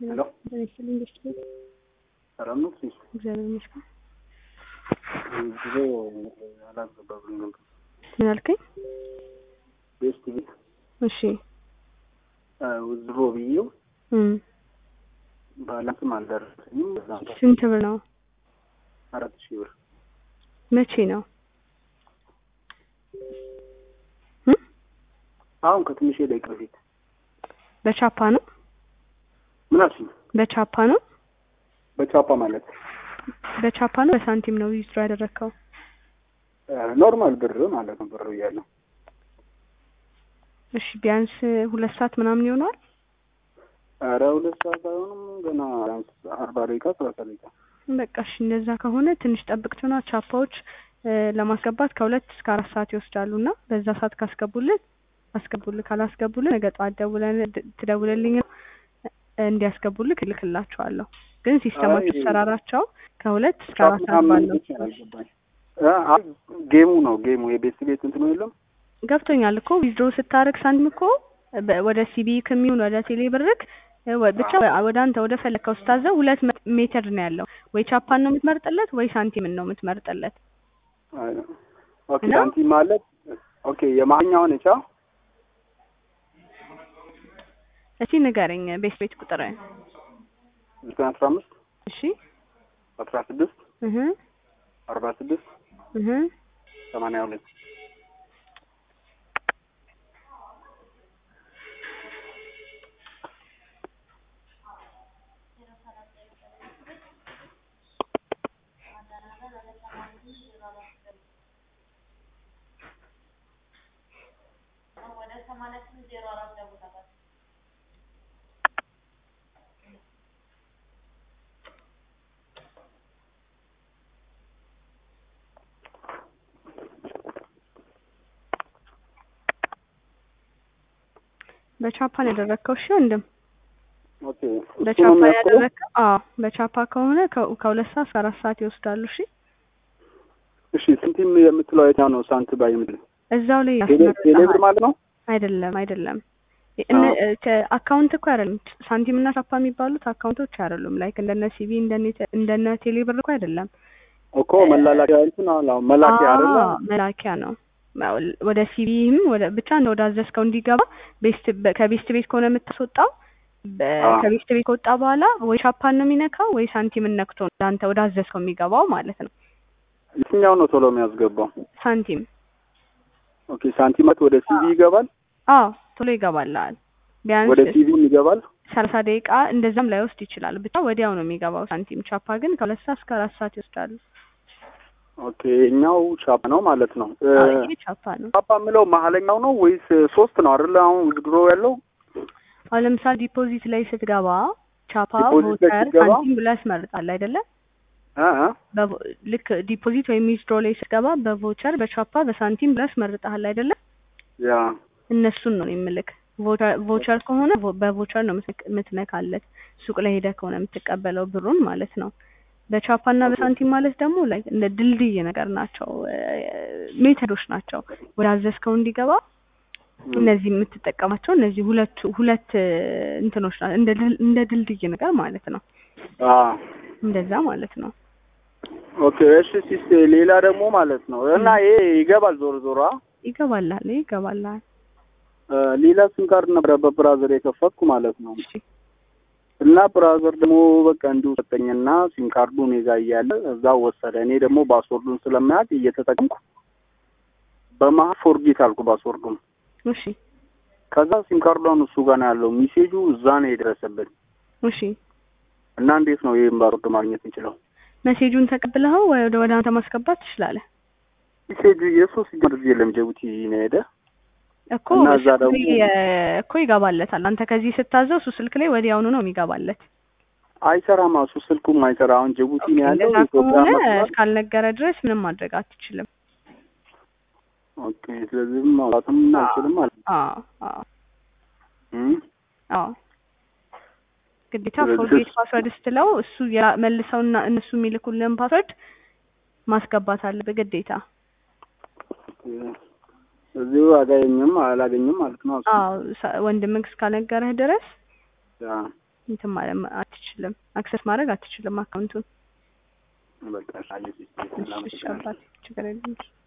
ሄሎ ይስጥልኝ ደስ ይላል። ሰላም ነው? እሺ እግዚአብሔር ይመስገን። ጊዜ አላገባብኝ ነበር። ምን አልከኝ? ቤስት ቤት እሺ ውዝሮ ብዬው እም ባላንስም አልደረሰኝም። በዛም ስንት ብር ነው? አራት ሺህ ብር መቼ ነው? እም አሁን ከትንሽ ደቂቃ በፊት በቻፓ ነው? ምን አልሽኝ? በቻፓ ነው? በቻፓ ማለት በቻፓ ነው? በሳንቲም ነው ዊዝድሮ ያደረግከው? ኖርማል ብር ማለት ነው። ብር እያለው እሺ ቢያንስ ሁለት ሰዓት ምናምን ይሆነዋል። ኧረ ሁለት ሰዓት አይሆንም ገና ቢያንስ አርባ ደቂቃ ሰላሳ ደቂቃ በቃ እሺ እንደዛ ከሆነ ትንሽ ጠብቅትና ቻፓዎች እ ለማስገባት ከሁለት እስከ አራት ሰዓት ይወስዳሉ እና በዛ ሰዓት ካስገቡልን አስገቡልን፣ ካላስገቡልን ነገ ጠዋት ደውለን ትደውልልኝ እንዲያስገቡልህ እልክላቸዋለሁ። ግን ሲስተማቸው አይ- አሰራራቸው ከሁለት እስከ አራት ሰዓት ባለው ብቻ ነው የገባኝ። እ አይ ጌሙ ነው ጌሙ የቤት ቤት እንትኑ የለም ገብቶኛል እኮ ዊዝድሮ ስታደርግ ሳንቲም እኮ በ- ወደ ሲቢ ከሚሆን ወደ ቴሌ ብርክ እ ወ- ብቻ ወደ አንተ ወደ ፈለግከው ስታዘው ሁለት መ- ሜተድ ነው ያለው። ወይ ቻፓን ነው የምትመርጥለት ወይ ሳንቲምን ነው የምትመርጥለት። አይ፣ ኦኬ እና? ሳንቲም ማለት ኦኬ የማንኛው ነቻ እስቲ ንገረኝ ቤት ቤት ቁጥር ዘጠኝ አስራ አምስት እሺ አስራ ስድስት እህ አርባ ስድስት እህ ሰማንያ ሁለት በቻፓን ያደረግከው እሺ ወንድም ኦኬ እሱ ነው በቻፓ የሚያክለው? ያደረግከው አዎ በቻፓ ከሆነ ከ- ከሁለት ሰዓት እስከ አራት ሰዓት ይወስዳሉ እሺ እሺ ሳንቲም የምትለው የትኛው ነው? ሳንት ባይ የምትለው እዛው ላይ ቴሌ ቴሌ ብር ያስመርጣል ማለት ነው? አይደለም አይደለም እነ- ከ- አካውንት እኮ አይደለም ሳንቲም እና ቻፓ የሚባሉት አካውንቶች አይደሉም ላይክ እንደነ ሲቢ እንደነ ቴ- እንደነ ቴሌ ብር እኮ አይደለም እኮ መላላኪያ እንትን አለ አሁን መላኪያ አይደለ? አዎ፣ መላኪያ ነው ወደ ሲቢም ወደ ብቻ እንደ ወደ አዘዝከው እንዲገባ ቤስት በ- ከቤስት ቤት ከሆነ የምታስወጣው በ- አዎ። ከቤስት ቤት ከወጣ በኋላ ወይ ቻፓን ነው የሚነካው ወይ ሳንቲምን ነክቶ ነው አንተ ወደ አዘዝከው የሚገባው ማለት ነው የትኛው ነው ቶሎ የሚያስገባው? ሳንቲም ኦኬ ሳንቲም ማለት ወደ ሲቪ ይገባል፣ አዎ ቶሎ ይገባልሃል ቢያንስ ወደ ሲቪም ይገባል። ሰላሳ ደቂቃ እንደዛም ላይወስድ ይችላል ብቻ ወዲያው ነው የሚገባው ሳንቲም ቻፓ ግን ከሁለት ሰዓት እስከ አራት ሰዓት ይወስዳሉ ኦኬ እኛው ቻፓ ነው ማለት ነው። እ፣ አዎ ይሄ ቻፓ ነው ቻፓ የምለው መሀለኛው ነው ወይስ ሶስት ነው አይደለ? አሁን ውዝድሮ ያለው አሁን ለምሳሌ ዲፖዚት ላይ ስትገባ ቻፓ ዲፖዚት ላይ ቮቸር ስትገባ? ሳንቲም ብለህ ያስመርጣል አይደለ እ እ በቮ- ልክ ዲፖዚት ወይም ዊዝድሮ ላይ ስትገባ በቮቸር በቻፓ በሳንቲም ብለህ ያስመርጣል አይደለ ያ እነሱን ነው የምልክ ቮቸር- ቮቸር ከሆነ ቮ- በቮቸር ነው የምትነክ- የምትነካለት ሱቅ ላይ ሄደህ ከሆነ የምትቀበለው ብሩን ማለት ነው በቻፓ እና በሳንቲም ማለት ደግሞ ላይ እንደ ድልድይ ነገር ናቸው እ፣ ሜተዶች ናቸው ወደ አዘዝከው እንዲገባ እነዚህ የምትጠቀማቸው እነዚህ ሁለቱ ሁለት እ፣ እንትኖች ናቸው እንደ ድል- እንደ ድልድይ ነገር ማለት ነው አ እንደዛ ማለት ነው ኦኬ እሺ ሲስ ሌላ ደግሞ ማለት ነው እና ይሄ ይገባል ዞሮ ዞሮ አ? ይገባልሃል ይገባልሃል እ፣ ሌላ ሲም ካርድ ነበረ በብራዘር የከፈትኩ ማለት ነው እሺ እና ብራዘር ደግሞ በቃ እንዲሁ ሰጠኝና ሲም ካርዱ እኔ ጋ እያለ እዛው ወሰደ። እኔ ደግሞ ፓስወርዱን ስለማያውቅ እየተጠቀምኩ በመሀል ፎርጌት አልኩ ፓስወርዱን። እሺ ከዛ ሲም ካርዷን እሱ ጋር ነው ያለው፣ ሚሴጁ እዛ ነው የደረሰብን። እሺ እና እንዴት ነው ይህን ፓስወርድ ማግኘት እንችለው? መሴጁን ተቀብለኸው ወደ ወደ አንተ ማስገባት ትችላለህ ሚሴጁ የሶስት ጊዜ የለም ጅቡቲ ነው ሄደ እኮ እና እዛ ስልክ ደግሞ- ላይ የ- እኮ ይገባለታል አንተ ከዚህ ስታዘው እሱ ስልክ ላይ ወዲያውኑ ነው የሚገባለት አይሰራም። እሱ ስልኩም አይሰራ። አሁን ጅቡቲ ነው ያለው እንደዛ ኢትዮጵያ ከሆነ መስሏል። እስካልነገረ ድረስ ምንም ማድረግ አትችልም ኦኬ ስለዚህ ማውራትም አይችልም ማለት ነው። አዎ አዎ እም? አዎ ግዴታ ስለዚህ ፎርጌት እሱ- ፓስወርድ ስትለው እሱ ያ- መልሰውና እነሱ የሚልኩልን ፓስወርድ ማስገባት አለብህ ግዴታ እዚሁ አጋኘም አላገኝም ማለት ነው። እሱ አዎ ሰ- ወንድምህ እስካልነገረህ ድረስ ያ እንትን ማለት አትችልም፣ አክሰስ ማድረግ አትችልም አካውንቱን። በቃ አየህ ሲስተም እሺ እሺ አባቴ ችግር የለም።